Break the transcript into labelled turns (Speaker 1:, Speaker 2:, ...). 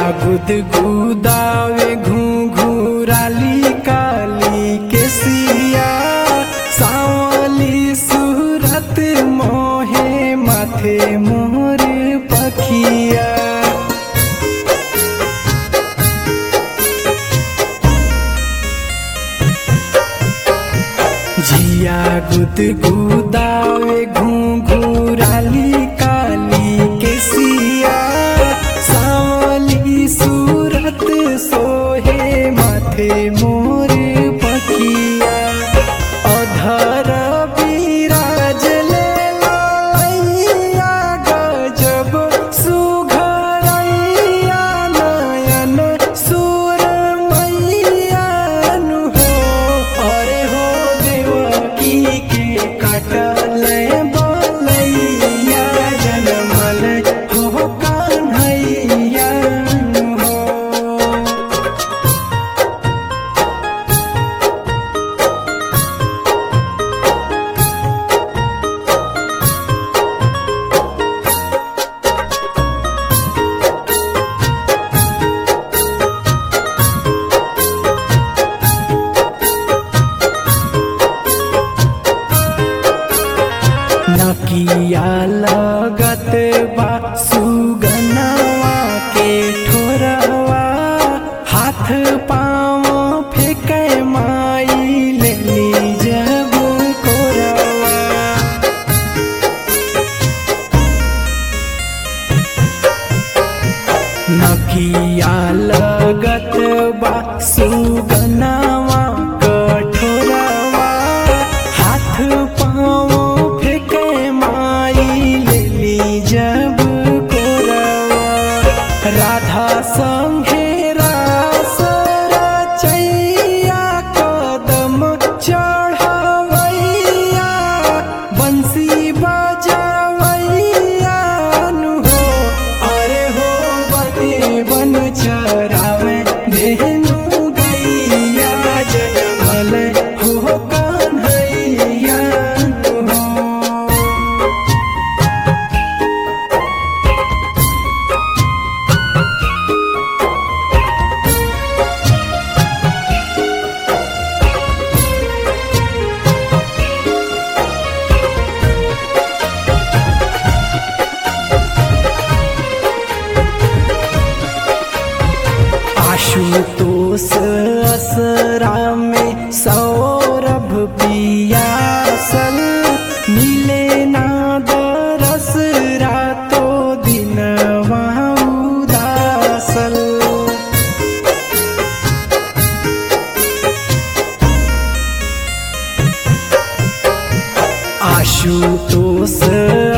Speaker 1: गुद गुदावे घुंघुराली काली के सिया सावली सूरत मोहे माथे मोर पखिया जिया गुद गुदावे घुंघुराली काली के सिया सावली सूरत सोहे माथे मोर पखिया अधर बिराज ले लैया गजब सुघरैया नयन सुर मैया नु हो अरे हो देवकी के कटल बलैया जनमल हो कान्हैया नु हो नकिया लगत बा सुगनवा के ठोरवा हाथ पाँव फेंके माई लेली जब कोरवा नकिया लगत बा सुगनवा कठोरवा हाथ पाँव फेंके माई लेली जब कोरवा राधा संगे रास रचैया कदम चढ़वैया बंसी बजवैया नु हो अरे हो बने बन चरावे धेनु गैया जनमल हो कान्हैया नु हो आशुतोष असरा में सौरभ पियासल मिले ना दरस रातो दिन उदासल आशुतोष